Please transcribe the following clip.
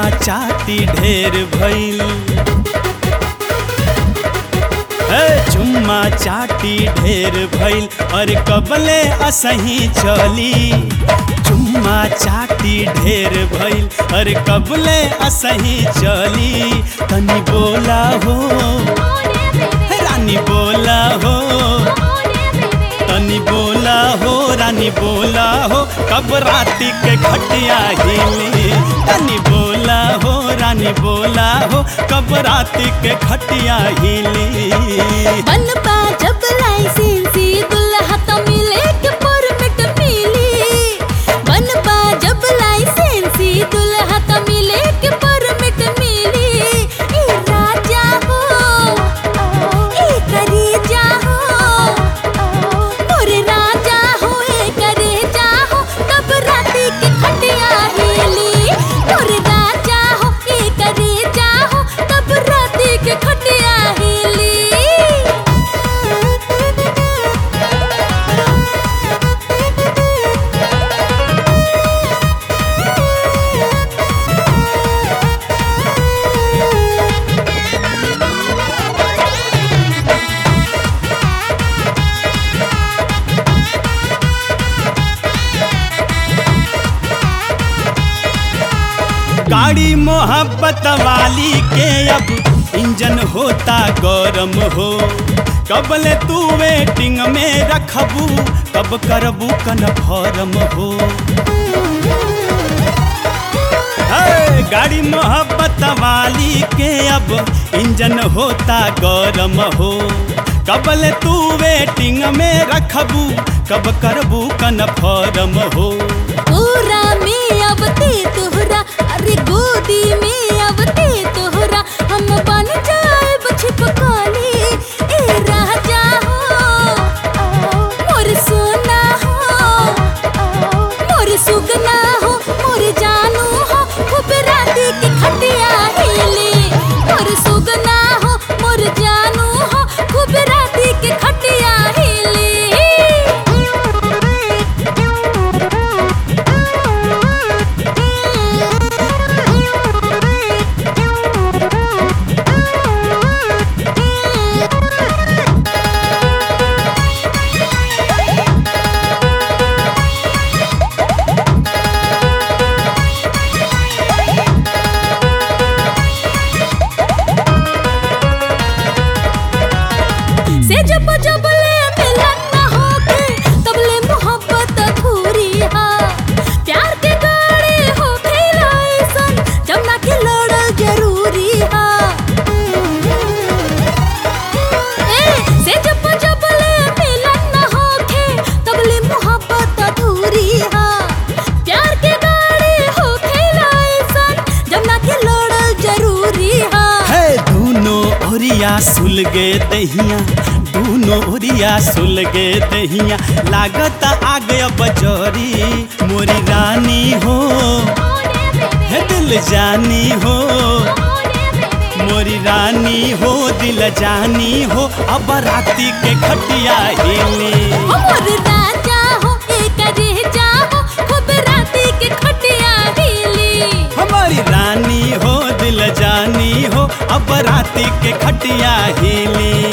चाटी ढेर भइल ए चुम्मा चाटी ढेर भइल अरे कबले असही चली चुम्मा चाटी ढेर भइल अरे कबले असही चली तनी बोला हो रानी बोला हो तनी बोला हो रानी बोला हो कब राती के खटिया हिली तनी बोला हो रानी बोला हो कब राती के खटिया हिली बनबा जब लाइसेंसी दुल्हा तो मिले के परमिट मिली बनबा जब लाइसेंसी दुल्हा तो मिले के परमिट मिली ए राजा हो ए करेजा हो मोरे राजा हो ए करेजा हो तब राती के खटिया हिली मोरे राजा हो ए करेजा हो तब राती के खटिया हिली गाड़ी मोहब्बत वाली के अब इंजन होता गरम हो कबले तू वेटिंग में रखबू कब करबू कन्फर्म हो है, गाड़ी मोहब्बत वाली के अब इंजन होता गरम हो कबले तू वेटिंग में रखबू कब करबू कन्फर्म हो पूरा में अबते तोहरा अरे गोदी में अबते तोहरा हम बन जाए छिपकाली ए राजा हो मोर सोना हो मोर सुगना हो मोर जानू हो खूब राती के खटिया हिली मोर सुगना हो मोर जानू हो खूब राती के खटिया हिली से जब जब ले मिलन न होके तब ले मोहब्बत अधूरी हा प्यार के गाड़ी हो खेला ऐसन जब ना के लड़ल जरूरी हा ए से जब जब ले मिलन न होके तब ले मोहब्बत अधूरी हा प्यार के गाड़ी हो खेला ऐसन जब ना के लड़ल जरूरी हा है दूनो ओरिया सुलगे दहिया दूनो ओरिया सुलगे दहिया लागत आ गया बजरी मोरी रानी हो है दिल जानी हो मोरी रानी हो दिल जानी हो अब राती के खटिया हिली मोर राजा हो एक रेजा हो खूब राती के खटिया हिली हमारी रानी हो दिल जानी हो अब राती के खटिया हिली